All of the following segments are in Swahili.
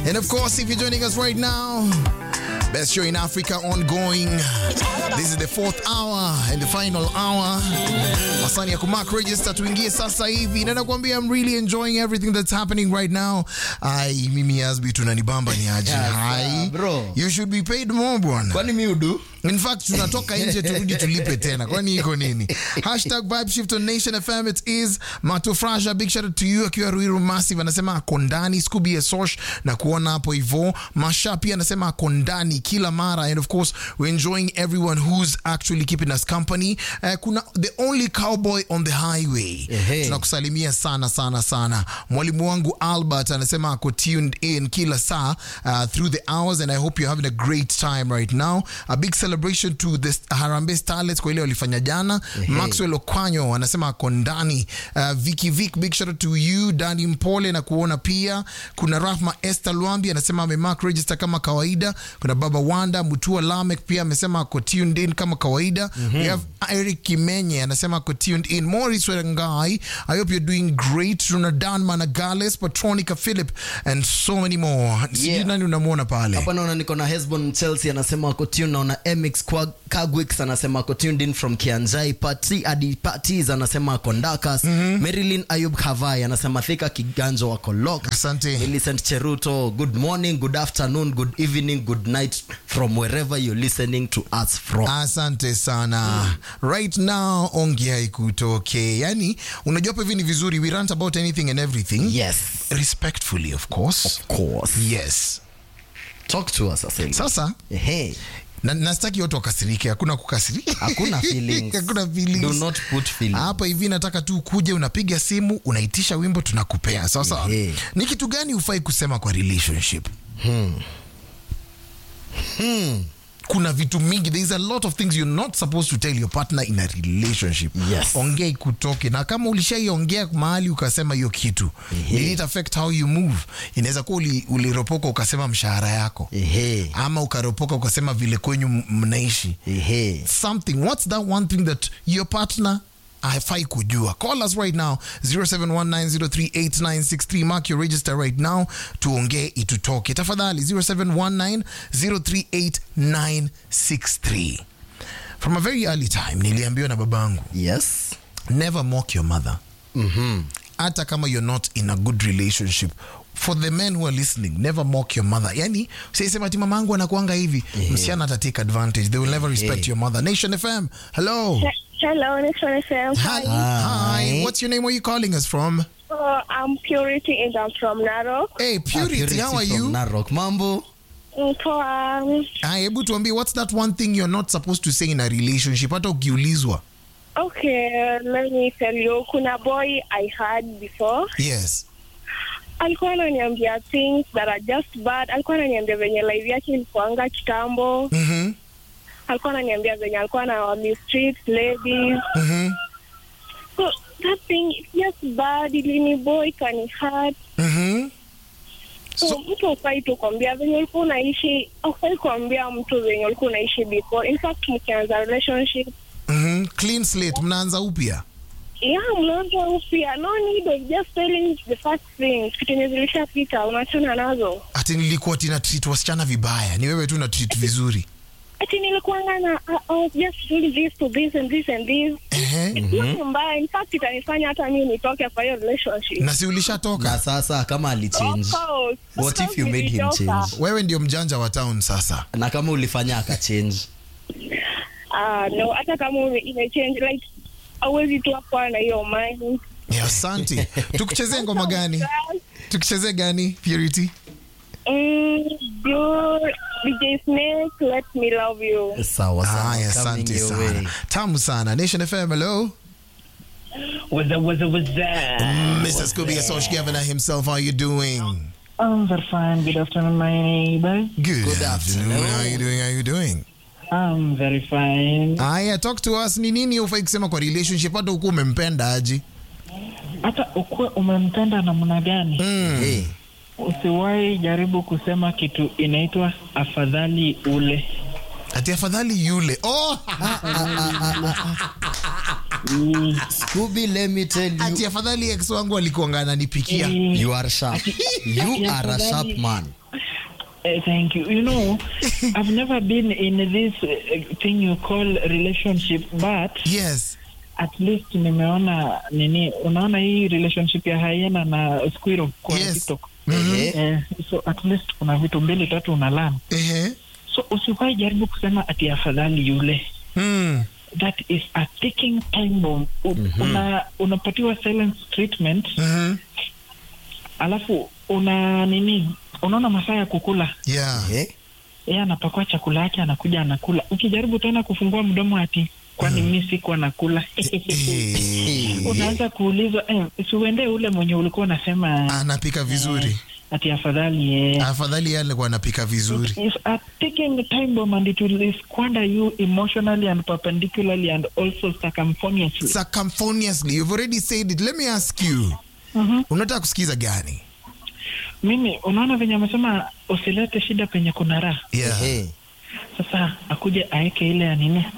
And of course, if you're joining us right now, best show in Africa ongoing. This is the fourth hour and the final hour. Masani ya kumark register tuingie sasa hivi. Na nakwambia I'm really enjoying everything that's happening right now. Ai, mimi Asbi tunanibamba ni aje. Yes, Hai. uh, bro. You should be paid more bwana. kwani mi udu In fact, tunatoka nje turudi tulipe tena. Kwani iko nini? Hashtag vibe shift on Nation FM. It is Mato Frasha. Big shout out to you akiwa Ruiru Massive anasema ako ndani. Scooby Sosh na kuona hapo hivyo. Masha pia anasema ako ndani kila mara and of course we're enjoying everyone who's actually keeping us company. Uh, kuna the only cowboy on the highway. Ehe. Tunakusalimia sana sana sana. Mwalimu wangu Albert anasema ako tuned in kila saa uh, through the hours and I hope you're having a great time right now. A big celebration to the Harambee Starlets kwa ile walifanya jana. Maxwell Okwanyo anasema ako ndani. Uh, Vicky Vic, big shout out to you. Dani Mpole na kuona pia. Kuna Rahma Esther Lwambi anasema amemark register kama kawaida. Kuna Baba Wanda Mutua Lamek pia amesema ako tuned in kama kawaida. We have Eric Kimenye anasema ako tuned in. Morris Werangai, I hope you're doing great. Tuna Dan Managales, Patronica Philip and so many more. Sijui Yeah. nani unamwona pale. hapa naona niko na hesbon chelsea anasema ako tune naona mx Kwa- kagwix anasema ako tuned in from kianjai pati adi patis anasema ako ndakas marilyn ayub havai anasema thika kiganjo wako lok Asante. Millicent Cheruto, good morning, good afternoon, good evening, good night from wherever you're listening to us from. asante sana right now ongea ikutoke yani unajua hapo hivi ni vizuri we rant about anything and everything Yes, respectfully of course of course. yes Talk to us Asili. sasa Hey, na, nastaki watu wakasirike hakuna kukasirika hakuna feelings. hakuna feelings. Do not put feelings. hapa hivi nataka tu ukuje unapiga simu unaitisha wimbo tunakupea sasa Ehe. ni kitu gani hufai kusema kwa relationship kuna vitu mingi there is a lot of things you're not supposed to tell your partner in a relationship Yes. ongea ikutoke na kama ulishaiongea mahali ukasema hiyo kitu Ehe. did it affect how you move inaweza kuwa uli- uliropoka ukasema mshahara yako Ehe, ama ukaropoka ukasema vile kwenyu m- mnaishi ehe. something what's that one thing that your partner hafai kujua call us right now 0719038963 mark your register right now tuongee itutoke tafadhali 0719038963 from a very early time niliambiwa na babangu Yes. never mock your mother hata kama you're not in a good relationship for the men who are listening never mock your mother yani siisema ati mamangu anakuanga hivi msichana ata take advantage they will never respect your mother nation fm hello Hello, Nation FM. hi. Hi. hi what's your name where are you calling us from Uh, I'm Purity and I'm from Narok. hey purity, how are from you Narok. Mambo. Mm, Poa. Hi, hebu tuambie what's that one thing you're not supposed to say in a relationship hata ukiulizwa Okay, let me tell you. Kuna boy I had before. yes Alikuwa ananiambia things that are just bad. Alikuwa ananiambia venye life yake ilikuanga kitambo. mm-hmm. Alikuwa ananiambia venye alikuwa na mistreat ladies. Mm-hmm. So that thing is just bad. Ilini boy kani hurt. Mm-hmm. So, So- mtu ufai tu kuambia venye ulikuwa unaishi, ufai kuambia mtu venye ulikuwa unaishi before. In fact, mkianza relationship, Mm-hmm. clean slate mnaanza upya yeah, mnaanza upya. No need of just telling the first things. Kitu yenye zilishapita unachana nazo. ati nilikuwa tina treat wasichana vibaya ni wewe tu na treat vizuri Ati nilikuanga na uh, I was just doing this to this and this and this. Ehe. It's not mbaya. In fact, itanifanya hata mimi nitoke kwa hiyo relationship. na si ulishatoka Na sasa kama alichange. Of course. What Of if you course made him nilitoka. change? wewe ndio mjanja wa town sasa Na kama ulifanya akachange. Ah, no, hata kama ume- imechange like hauwezi tu hapo na hiyo mind. Yeah, asante tukuchezee ngoma gani tukuchezee gani purity Mm, you, DJ Snake, let me love you. Sawa sawa. haya Coming asante your sana way. tamu sana nation fm hello What's up, what's up, what's up? mr scooby asosh governor himself how you doing I'm very fine. Good afternoon, my neighbor. good, Good afternoon. afternoon. how you doing how you doing I'm very fine. haya talk to us ni nini ufai kusema kwa relationship hata ukuwa umempenda aji Hata ukuwe umempenda namna gani, Hey. usiwahi jaribu kusema kitu inaitwa afadhali ule. ati afadhali yule oh! Scooby, let me tell you, ati afadhali ex wangu alikuanga ananipikia Eh, you are sharp. You are a sharp man. eh, thank you. You know, I've never been in this uh, thing you call relationship, but yes at least nimeona nini, unaona hii relationship ya hyena na squirrel kwa Yes. TikTok. Ehe. Eh, so at least kuna vitu mbili tatu unalan ehe so usiwahi jaribu kusema ati afadhali yule mm. that is a ticking time bomb U, una, unapatiwa silence treatment Mhm. alafu una nini unaona masaa ya kukula yeah Eh? yeye anapakua chakula yake anakuja anakula ukijaribu tena kufungua mdomo ati kwani mi sikuwa nakula Eh, unaanza kuulizwa eh, siuendee ule mwenye ulikuwa unasema anapika vizuri ati afadhali eh, afadhali yale alikuwa anapika vizuri is a ticking time bomb and it will squander you emotionally and perpendicularly and also circumferentially. circumfoniously you've already said it let me ask you Mhm. unataka kusikiza gani mimi unaona venye amesema usilete shida penye kuna raha yeah Ehe. sasa akuje aeke ile ya nini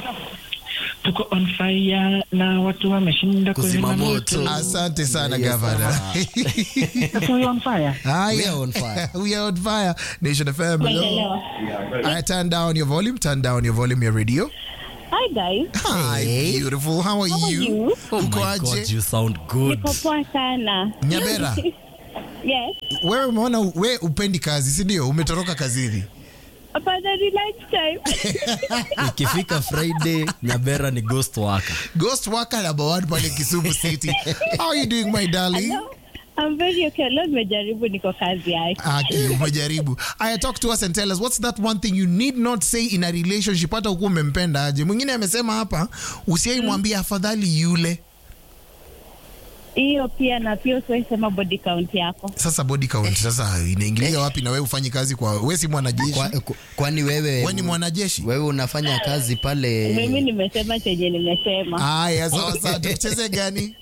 tuko on fire na watu wameshinda Kuzima moto. asante sana Yes, gavana So you're on fire Haya. We are on fire. we are on fire nation fm hello I turn down your volume turn down your volume your radio Hi guys. hi Hey. beautiful how are How are you you? Oh Uko my God, aje? you sound good. Niko poa sana. nyabera Yes. wewe umeona we upendi kazi si ndio umetoroka kazini Afadhali lunchtime. Ikifika Friday, Nyabera ni ghost worker. ghost worker number one pale kisumu city how are you doing my darling I'm very okay. Leo nimejaribu niko kazi yake. Aki, umejaribu aya talk to us and tell us what's that one thing you need not say in a relationship hata ukuwa umempenda aje mwingine amesema hapa usiai mwambie afadhali yule Hiyo pia na pia usiwahi sema body count yako. sasa body count sasa inaingilia wapi na wewe ufanyi kazi kwa we si mwanajeshi Kwa- ku- Kwani wewe we ni mwanajeshi wewe unafanya kazi pale Mimi nimesema chenye nimesema. aya sawa sawa tucheze gani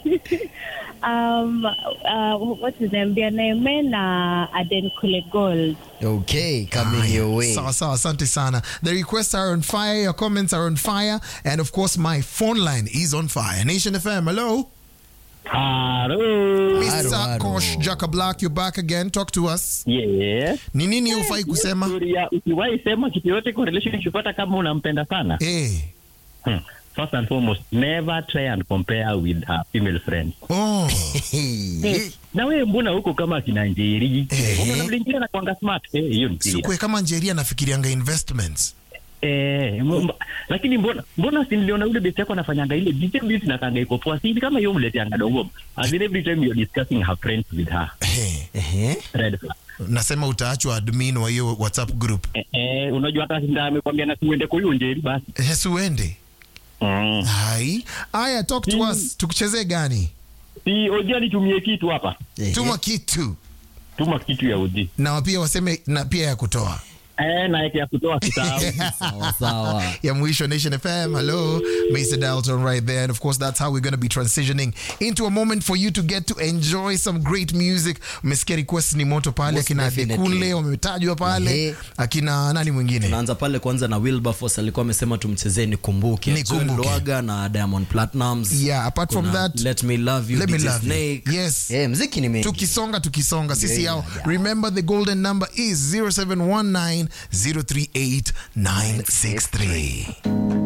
Um, uh, what is name? Bianeme na Aden Kule Gold. okay coming Aya, your way sawa sawa asante sana the requests are on fire your comments are on fire and of course my phone line is on fire nation fm hello Hello. mr Haro, kosh haro. jaka black you're back again talk to us Yes. ni nini ufai kusema Kuria, usiwahi sema kitu yote kwa relationship hata kama unampenda sana. eh Hmm. First and foremost, never try and compare with a female friend. oh Hey. Na wewe mbona huko kama kina Njeri? Eh. Unaona vile Njeri anakuanga smart. Eh, hiyo ni clear. sikwe kama njeria nafikirianga investments Eh, m- m- lakini mbona mbona si niliona ule best yako anafanyanga ile DJ business na kanga iko poa. Si kama hiyo mleteanga dogo. As in every time you're discussing her friends with her. hey. Ehe. Red flag. nasema utaachwa admin wa hiyo whatsapp group Eh, eh, unajua hata sinda amekwambia na siuende kwa hiyo Njeri basi. hesuende Mm. hai aya talk to Mm. us tukuchezee gani Si Oji nitumie kitu hapa. Ehe. tuma kitu Tuma kitu ya Oji. na pia waseme na pia ya kutoa Eh, na yake ya kutoa kisahau. sawa sawa ya mwisho nation fm hello mr dalton right there and of course that's how we're going to be transitioning into a moment for you to get to enjoy some great music umesikia request ni moto pale Most akina definitely. dekule wametajwa pale Ehe. akina nani mwingine tunaanza pale kwanza na wilberforce alikuwa amesema tumchezee nikumbuke Nikumbuke. Joel Lwaga na diamond platinums yeah apart from Kuna that let me love you Let Me DJ Love You. Snake. Yes. Eh, mziki ni mengi tukisonga tukisonga sisi Yeah, yao yeah. remember the golden number is 0719 038 963